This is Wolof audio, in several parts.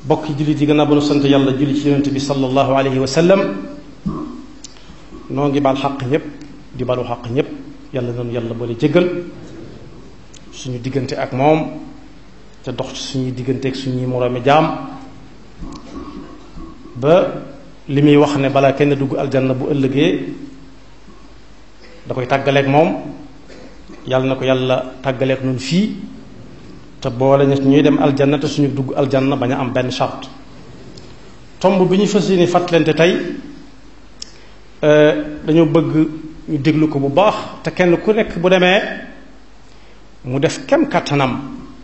bokki jullit yi gannaaw ba nu sant yàlla julli ci yonent bi sallallahu alayhi wa sallam noo ngi baal xaq ñépp di balu xaq ñépp yàlla noonu yàlla boole jéggal suñu diggante ak moom te dox ci suñuy diggante ak suñuy moroomi jaam ba li muy wax ne balaa kenn dugg aljanna bu ëllëgee da koy tàggaleeg moom yàlla na ko yàlla tàggaleeg noonu fii te boole ñu ñuy dem aljanna te suñu dugg aljanna bañ a am benn charte tomb bi ñu fas yéene fàttalante tey dañoo bëgg ñu déglu ko bu baax te kenn ku nekk bu demee mu def kem kàttanam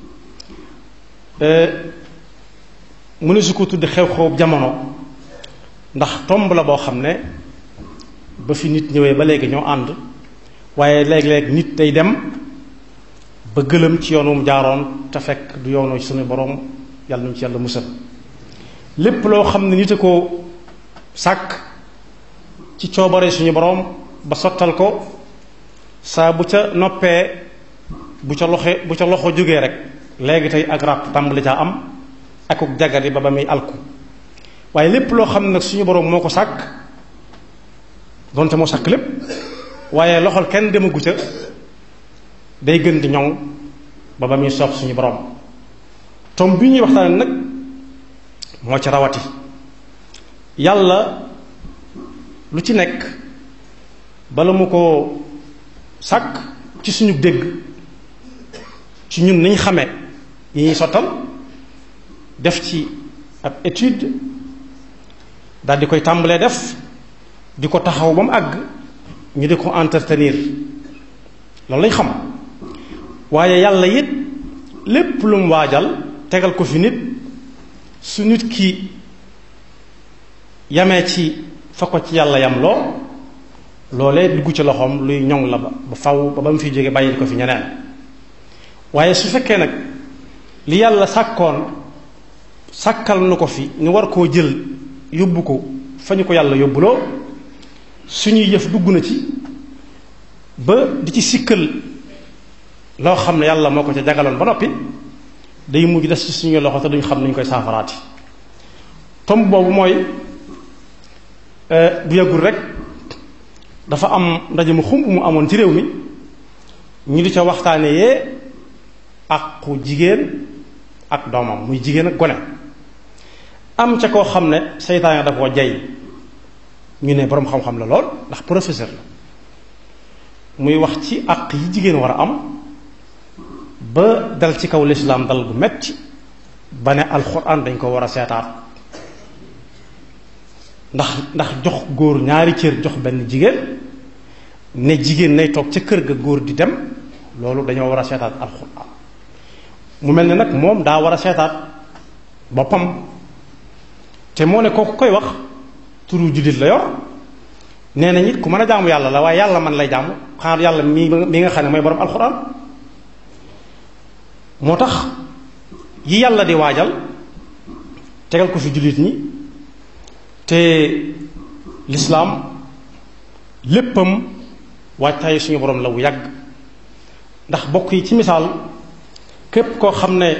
mu ne su ko tudd xew-xew jamono ndax tomb la boo xam ne ba fi nit ñëwee ba léegi ñoo ànd waaye léeg-léeg nit day dem ba gëlëm ci yoonu mu jaaroon te fekk du yoonu suñu borom yàlla nañu ci yàlla musal lépp loo xam ne nit a ko sàkk ci coobare suñu borom ba sottal ko saa bu ca noppee bu ca loxe bu ca loxo jógee rek léegi tey ak ràpp tàmbali caa am akuk jagari ba ba muy alku waaye lépp loo xam ne nag suñu borom moo ko sàkk donte moo sàkk lépp waaye loxol kenn demagu ca day gën di ñoŋ ba ba muy soob suñu borom tom bi ñuy waxtaane nag moo ci rawati yàlla lu ci nekk bala mu ko sàkk ci suñu dégg ci ñun niñ xamee yi ñuy sottal def ci ab étude daal di koy tàmbalee def di ko taxaw ba mu àgg ñu di ko entretenir loolu lañ xam waaye yàlla it lépp lu mu waajal tegal ko fi nit su nit ki yamee ci fa ko ci yàlla yam loo loolee dugg ci loxoom luy ñoŋ la ba ba faw ba ba mu fi jóge bàyyil ko fi ñeneen waaye su fekkee nag li yàlla sàkkoon sàkkal nu ko fi ñu war koo jël yóbbu ko fa ñu ko yàlla yóbbuloo suñuy yëf dugg na ci ba di ci sikkal loo xam ne yàlla moo ko ca jagaloon ba noppi day mujj des ci suñuy loxo te duñ xam nuñ koy saafaraati tomb boobu mooy bu yàggul rek dafa am ndaje mu xumb mu amoon ci réew mi ñu di ca waxtaane yee àqu jigéen ak doomam muy jigéen ak gone am ca koo xam ne seytaane da koo jay ñu ne boroom xam-xam la lool ndax professeur la muy wax ci àq yi jigéen war a am ba dal ci kaw lislaam dal gu metti ba ne alxuraan dañ ko war a seetaat ndax ndax jox góor ñaari cër jox benn jigéen ne jigéen nay toog ca kër ga góor di dem loolu dañoo war a seetaat alxuraan mu mel ne nag moom daa war a seetaat boppam te moo ne kooku koy wax turu jullit la yor nee na nit ku mën a jaamu yàlla la waaye yàlla man lay jaamu xaar yàlla mi mi nga xam ne mooy borom alxuraan moo tax yi yàlla di waajal tegal ko fi jullit ñi te lislaam léppam waajtaayu suñu borom la wu yàgg ndax bokk yi ci misaal képp koo xam ne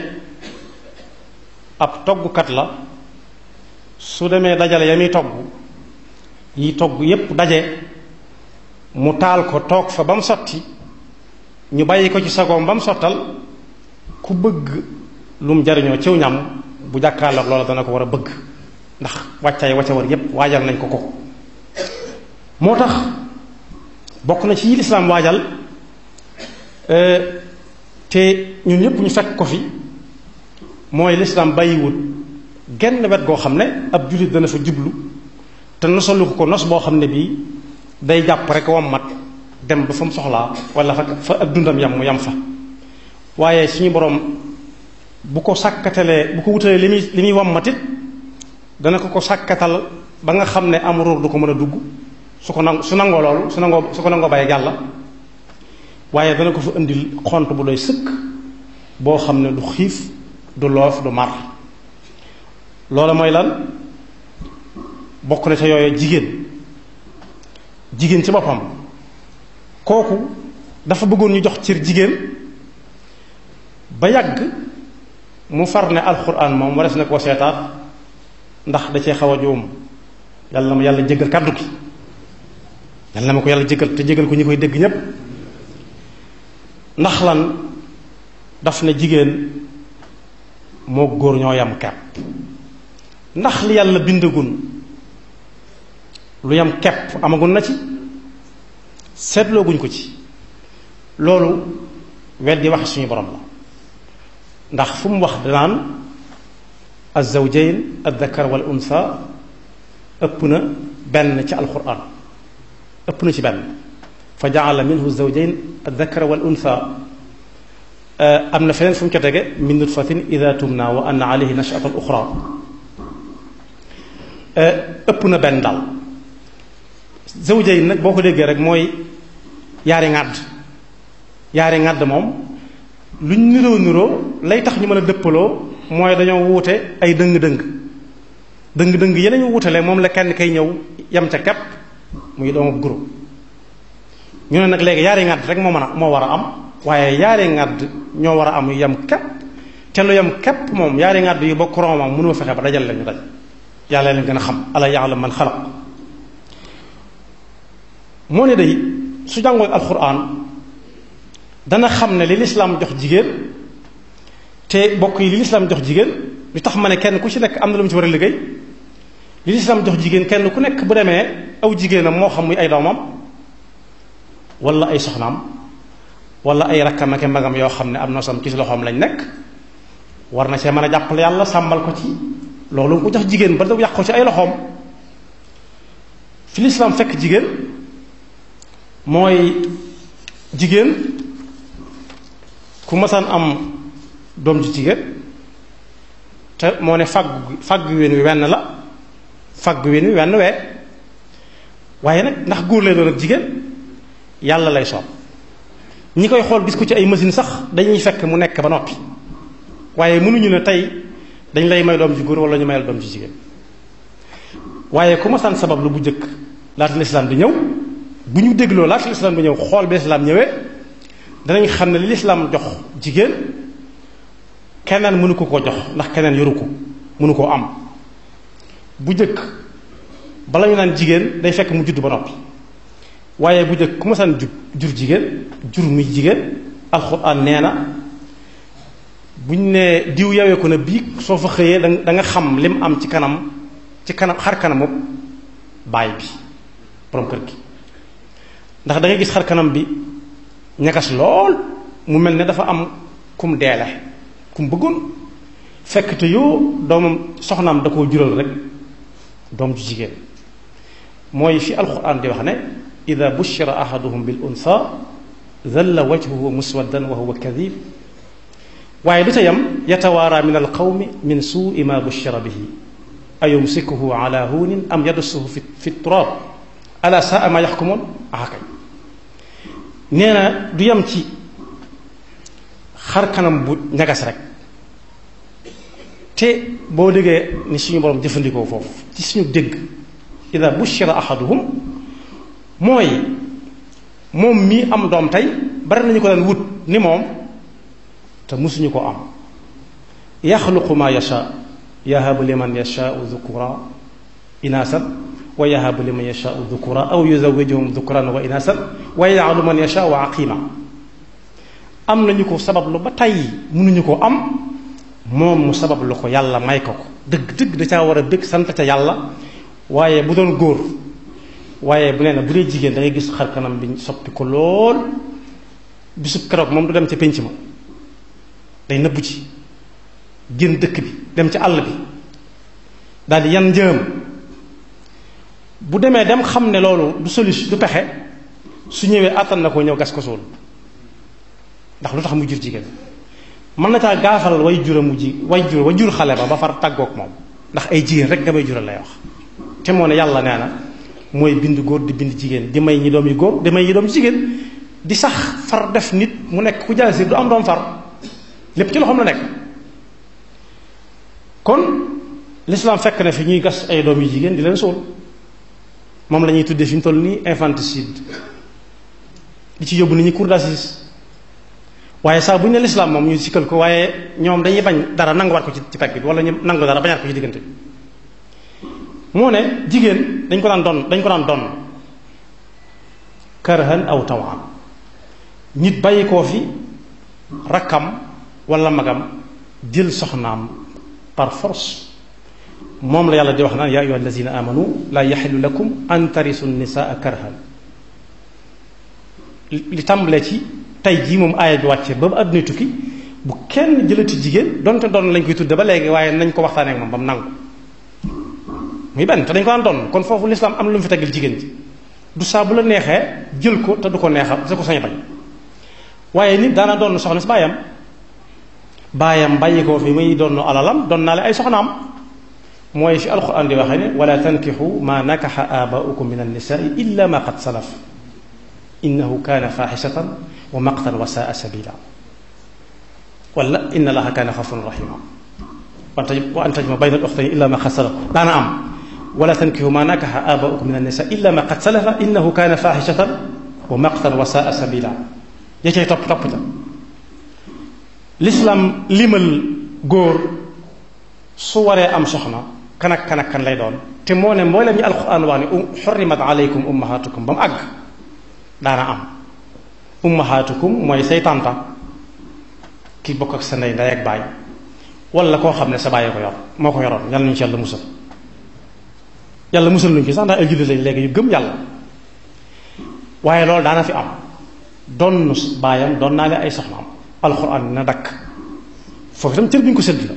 ab toggkat la su demee dajale ya muy togg yi togg yépp daje mu taal ko toog fa ba mu sotti ñu bàyyi ko ci sagoom ba mu sottal ku bëgg lu mu jariñoo ciw ñam bu jàkkaarloog loola dana ko war a bëgg ndax wàccaay wacca war yépp waajal nañ ko ko moo tax bokk na ci yi lislaam waajal te ñun ñëpp ñu fekk ko fi mooy lislaam bàyyiwut genn wet goo xam ne ab jullit dana fa jublu te nosalu ko ko nos boo xam ne bii day jàpp rek wam mat dem ba fa mu soxlaa wala fa fa ak dundam yam mu yam fa waaye suñu boroom bu ko sàkkatalee bu ko wutalee li muy li muy wam matit dana ko ko sàkkatal ba nga xam ne am ruur du ko mën a dugg su ko nang su nangoo loolu su nangoo su ko nangoo bàyyi yàlla waaye dana ko fa indil xont bu doy sëkk boo xam ne du xiif du loof du mar loola mooy lan bokk na ca yooyu jigéen jigéen ci boppam kooku dafa bëggoon ñu jox cër jigéen ba yàgg mu far ne alxuraan moom wares na koo seetaat ndax da cee xaw a juum yàlla na ma yàlla jéggal kàddu gi yàlla na ma ko yàlla jéggal te jéggal ko ñi koy dégg ñépp ndax lan daf ne jigéen moo góor ñoo yam kepp ndax li yàlla bindagun lu yam kepp amagun na ci seetlooguñ ko ci loolu weddi wax suñu borom la ndax fu mu wax danaan azawjayn addakar wal unsa ëpp na benn ci alquran ëpp na ci benn fa jaala minhu zawjayn addakar wal unsa am na feneen fu mu ca tege min nutfatin ida tumna wa anna alayhi nachata al uxra ëpp na benn daal zawjayn nag boo ko déggee rek mooy yaari ŋàdd yaari ŋàdd moom luñ niroo niroo lay tax ñu mën a dëppaloo mooy dañoo wuute ay dëng-dëng dëng-dëng yeneen ñu wuutale moom la kenn kay ñëw yam ca kepp muy doomu groupe ñu ne nag léegi yaari ŋàdd rek moo mën a moo war a am waaye yaari ŋàdd ñoo war a am yu yam kepp te lu yam kepp moom yaari ŋàdd yu bokk romam mënoo fexe ba dajal lañu daj yàlla leen gën a xam ala ya'lam man xalaq moo ne day su jàngoo alxuraan dana xam ne li lislaam jox jigéen te bokk yi li lislaam jox jigéen lu tax ma ne kenn ku ci nekk am na lu mu ci war a liggéey li lislaam jox jigéen kenn ku nekk bu demee aw jigéenam moo xam muy ay doomam wala ay soxnaam wala ay rakkam ak magam yoo xam ne am na sam ci loxoom lañ nekk war na see mën a jàppale yàlla sàmbal ko ci loolu ko jox jigéen ba da yàq ko ci ay loxoom fi lislaam fekk jigéen mooy jigéen ku masaan am doom ji jigéen te moo ne fàgg fàgg ween wi wenn la fàgg ween wi wenn wee waaye nag ndax góor lay doon ak jigéen yàlla lay soob ñi koy xool gis ko ci ay machine sax dañuy fekk mu nekk ba noppi waaye mënuñu ne tey dañ lay may doom ji góor wala ñu mayal doom ji jigéen waaye ku masaan sabab lu bu jëkk laata lislaam di ñëw bu ñu dégloo laata lislaam di ñëw xool bi lislaam ñëwee danañ xam ne li lislaam jox jigéen keneen mënu ko koo jox ndax keneen yoru ko mënu koo am bu jëkk bala ñu naan jigéen day fekk mu judd ba noppi waaye bu jëkk ku ma saan jur jur jigéen jur muy jigéen alxuraan nee na buñ ne diw yawee ko na bii soo fa xëyee da da nga xam lim am ci kanam ci kanam xar kanamu baay bi borom kër gi ndax da ngay gis xar kanam bi ñagas lool mu mel ne dafa am kum deele kum bëggoon fekk te yoo doomam soxnaam da koo jural rek doom ju jigéen mooy fi alquran di wax ne ida bushira ahaduhum bil unsa dhalla wajhuhu muswaddan wa huwa kadhib waaye du ca yam yatawaara min alqawmi min suui ma bushira bihi ayumsikuhu ala huunin am yadussuhu fi fi turab ala saa ma yaxkumoon akay nee na du yam ci xar kanam bu ñagas rek te boo déggee ni suñu borom jëfandikoo foofu ci suñu dégg ida bushira ahaduhum mooy moom mii am doom tey bari nañu ko daan wut ni moom te musuñu ko am yaxluqu ma yasha yahabu liman yashaau dhukura inasan wa yahabu liman yashaau dhukura aw yuzawijuhum dhukuran wa inasan wa yaj'alu man yashaau aqima am nañu ko sabab lu ba tey mënuñu ko am moom mu sabab lu ko yàlla may ko ko dëgg dëgg da caa war a dëgg sant ca yàlla waaye bu doon góor waaye bu nee na bu dee jigéen da ngay gis xar kanam bi soppi ko lool bisub keroog moom du dem ca pénc ma day nëbbu ci génn dëkk bi dem ci àll bi daal di yan njëm bu demee dem xam ne loolu du solution du pexe su ñëwee àttan na ko ñëw gas ko suul ndax lu tax mu jur jigéen mën na caa gaafal way jura mu ji way jur way jur xale ba ba far tàggoog moom ndax ay jigéen rek nga may jural lay wax te moo ne yàlla nee na mooy bind góor di bind jigéen di may ñi doom yu góor di may ñi doom jigéen di sax far def nit mu nekk ku jaasir du am doom far lépp ci loxoom la nekk kon l'islam fekk na fi ñuy gas ay doom yu jigéen di leen suul moom la ñuy tuddee fi ñu toll nii infanticide di ci yóbbu nit ñi cour d'assises waaye saa bu ñu ne lislaam moom ñu sikkal ko waaye ñoom dañuy bañ dara nanguwaat ko ci ci pegg bi wala ñu nangu dara bañaat ko ci diggante bi moo ne jigéen dañ ko daan doon dañ ko daan doon karhan aw tawan nit bàyyi koo fi rakkam wala magam jël soxnaam par force moom la yàlla di wax naan yaa ayuha allazina amanu laa yaxilu lakum an tarisu nisaa karhan li tàmbalee ci tey jii moom aaya bi wàcce ba ba àdduna tukki bu kenn jëlati jigéen donte doon lañ koy tudde ba léegi waaye nañ ko waxtaanee ak moom ba mu nangu muy benn te dañ ko daan doon kon foofu lislaam am lu mu fi tegal jigéen ji du saa bu la neexee jël ko te du ko neexal sa ko sañ bañ waaye nit daana doon soxna si baayam baayam bàyyi ko fi muy doon alalam doon naa le ay soxnaam mooy fi alquran di waxee ne wala tankixu ma nakaxa aabaukum min annisaai illa ma qad salaf innahu kaana faaxisatan wa maqtan wa saa sabila wala inna allaha kaana xafuran rahima wa an tajma bayna al uxtayni illa ma qad salaf daana am wala tankixu ma nakaxa aabaukum min annisa illa ma qad salafa innahu kaana faaxishatan wa maqtan wa saa sabila ya cay topp topp ca lislaam limal góor su waree am soxna kan ak kan ak kan lay doon te moo ne mboolem ñi alquran wax ne xurrimat aleykum ummahatukum ba mu àgg daana am ummahatukum mooy say tànta ki bokk ak sa ndey ndey ak baay wala koo xam ne sa bàyyi ko yor moo ko yoroon yàlla nañu ci yàlla musal yàlla musal nañu ci sax ndax ay jullit lañ léegi yu gëm yàlla waaye loolu daana fi am doon baayam doon naa leen ay soxnaam alxuraan na dakk foofu itam cër bi ñu ko sédd la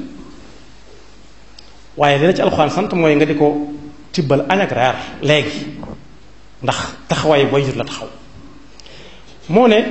waaye li la ci alxuraan sant mooy nga di ko tibbal añ ak reer léegi ndax taxawaay booy jur la taxaw moo ne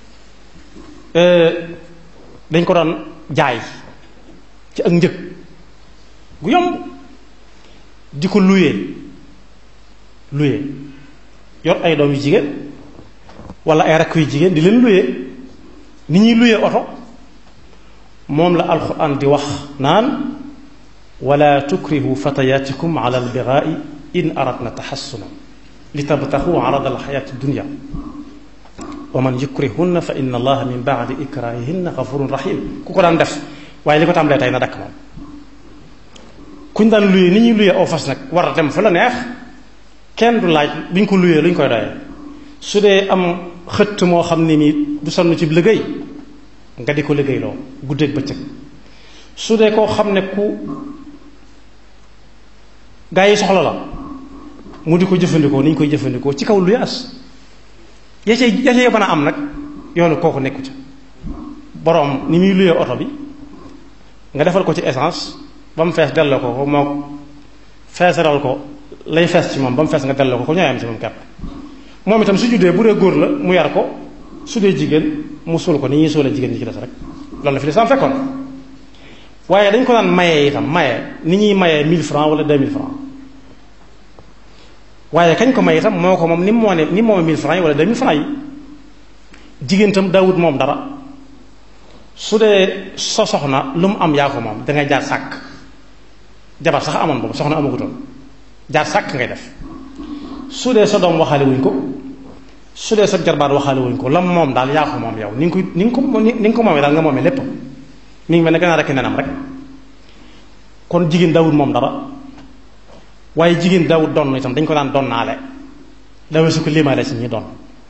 dañ ko doon jaay ci ak njëg gu yomb di ko luyee luyee yor ay doom yu jigéen wala ay rakk yu jigéen di leen luyee ni ñuy luyee oto moom la alquran di wax naan wala tukrihu fatayatikum ala albigaai in aradna taxassunan li tabtaxu arada alxayaati dunia wa man yukrihunna fa inna allaha min baadi ikrahihinna gafurun rahim ku ko daan def waaye li ko tàmbalee tey na dakk moom kuñ daan luyee ni ñuy luyee aw fas nag war a dem fa la neex kenn du laaj bi ñu ko luyee lu ñu koy doyee su dee am xëtt moo xam ne nii du sonn ci liggéey nga di ko liggéeyloo guddeeg bëccëg su dee koo xam ne ku gaa yi soxla la mu di ko jëfandikoo ni ñu koy jëfandikoo ci kaw lu yaas ya cay ya cay mën a am nag yoonu kooku nekku ca boroom ni muy luyee oto bi nga defal ko ci essence ba mu fees delloo ko ko moo feesaral ko lay fees ci moom ba mu fees nga delloo ko ko ñooy am ci moom kepp moom itam su juddee bu dee góor la mu yar ko su dee jigéen mu suul ko ni ñuy suulee jigéen ñi ci des rek loolu la fi lislaam fekkoon waaye dañ ko daan mayee itam maye ni ñuy mayee 1000 francs wala 2000 francs waaye kañ ko may itam moo ko moom ni mu moo ne ni moom 1000 francs yi wala 2000 francs yi jigéen itam daawut moom dara su dee sa soxna lu mu am yaa ko moom dangay jaar sàkk jabar sax amoon boobu soxna amagutoon jaar sàkk ngay def su dee sa doom waxaale wuñ ko su dee sa jarbaat waxaale wuñ ko lam moom daal yaa ko moom yow ni nga ko ni nga ko ni nga ko moomee daal nga moomee lépp mi ngi mel ne gannaaw rek nenam rek kon jigéen daawut moom dara waaye jigéen daawut doon itam dañ ko daan doon naale dawee su ko limaale si ñi doon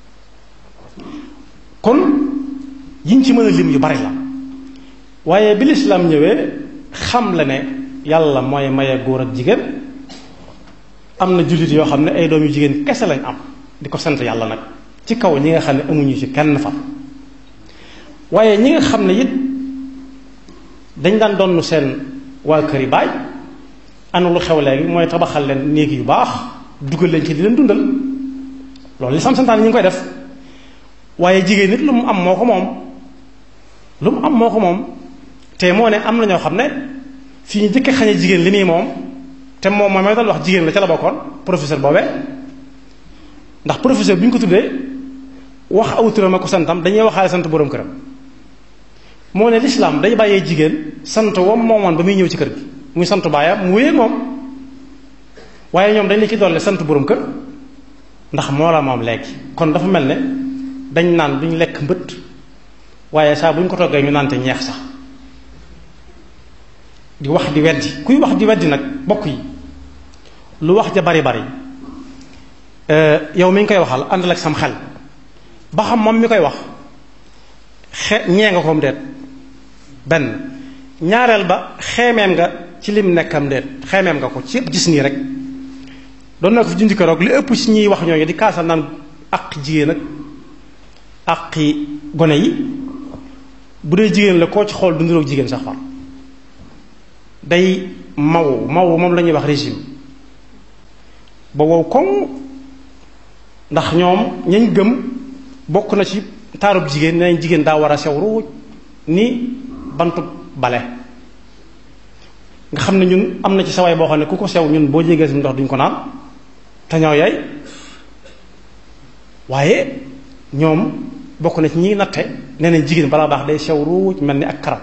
kon yiñ ci mën a lim yu bari la waaye bi lislaam ñëwee xam la ne yàlla mooy maye góor ak jigéen am na jullit yoo xam ne ay doom yu jigéen kese lañ am di ko sant yàlla nag ci kaw ñi nga xam ne amuñu ci kenn fa waaye ñi nga xam ne it dañ daan donn seen waa kër yi baay anu lu xew léegi mooy tabaxal leen néeg yu baax dugal leen ci di leen dundal loolu li sam santaan ñi ngi koy def waaye jigéen nit lu mu am moo ko moom lu mu am moo ko moom te moo ne am na ñoo xam ne fii ñu jëkke xañe jigéen li muy moom te moom mooy dal wax jigéen la ca la bokkoon professeur boobee ndax professeur bi ñu ko tuddee wax aw turam ak ko santam dañuy waxaale sant boroom këram moo ne lislaam day bàyyee jigéen sant wam moomoon ba muy ñëw ci kër gi muy sant baayam mu wéyee moom waaye ñoom dañ la ci dolle sant boroom kër ndax moo la moom léegi kon dafa mel ne dañ naan duñ lekk mbët waaye saa bu ñu ko toggee ñu nante ñeex sax di wax di weddi kuy wax di weddi nag bokk yi lu wax ja bari bari yow mi ngi koy waxal àndal ak sam xel ba xam moom mi koy wax xe ñee nga koom deet benn ñaareel ba xeemeem nga ci lim nekkam deet xeemeem nga ko ci yëpp gis nii rek doon na ko fi junj keroog li ëpp ci ñuy wax ñooñu di kaasal naan ak jigéen ak aqi gone yi bu dee jigéen la koo ci xool du niroog jigéen sax far day maw maw moom la ñuy wax régime ba wow koŋ ndax ñoom ñañ gëm bokk na ci taarub jigéen nee nañ jigéen daa war a sew ruuj ni bantu bale nga xam ne ñun am na ci sawaay boo xam ne ku ko sew ñun boo jégee si ndox duñ ko naan te ñoo yaay waaye ñoom bokk na ci ñi natte nee nañ jigéen balaa baax day sew ruuj mel ni ak karam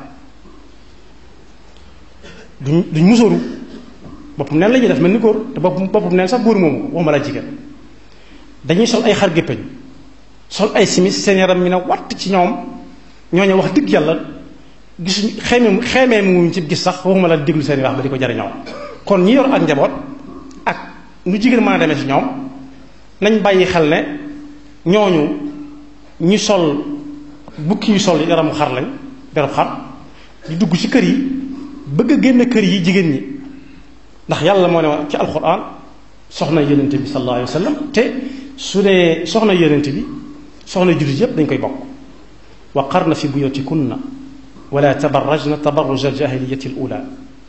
duñ duñ musóoru boppam neen la ñuy def mel ni góor te bopp boppam neen sax góor moomu waxuma la jigéen dañuy sol ay xar géppeñ sol ay simis seen yaram mi ne watt ci ñoom ñooñu wax dëgg yàlla gisuñ xeemee xeemee muñ ci gis sax waxuma la déglu seen wax ba di ko jariñoo kon ñi yor ak njaboot ak nu jigéen mën a demee ci ñoom nañ bàyyi xel ne ñooñu ñi sol bukki yu sol yaramu xar lañ yaramu xar di dugg ci kër yi bëgg a génn kër yi jigéen ñi ndax yàlla moo ne wax ci alxuraan soxna yonente bi sallallahu alayhi wa sallam te su dee soxna yonente bi soxna jullit yépp dañ koy bokk wa qarna fi buyutikunna wala tabarrajna tabarruj aljahiliyati alula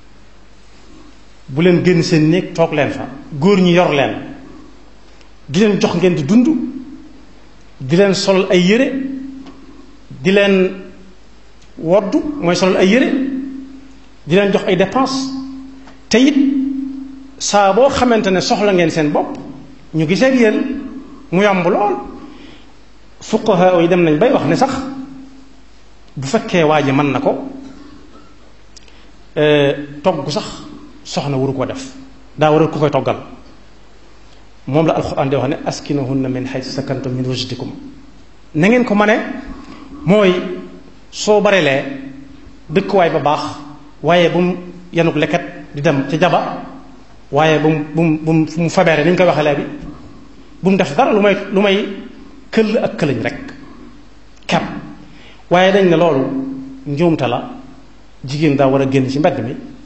bu leen génn seen néeg toog leen fa góor ñi yor leen di leen jox ngeen di dund di leen solal ay yére di leen woddu mooy solal ay yére di leen jox ay dépense te it saa boo xamante ne soxla ngeen seen bopp ñu gisee ak yéen mu yomb lool fuqaha yi dem nañ bay wax ne sax bu fekkee waa ji mën na ko togg sax soxna waru ko def daa war a ku koy toggal moom la alxuraan di wax ne askinuhunna min haythu sakantum min wajdikum na ngeen ko mane mooy soo barelee dëkkuwaay ba baax waaye bu mu yanuk leket di dem ca jaba waaye bu mu bu mu bu mu fu mu fabeere ni ñu koy waxee léegi bu mu def dara lu may lu may këll ak këlañ rek kepp waaye dañ ne loolu njuumte la jigéen daa war a génn ci mbedd mi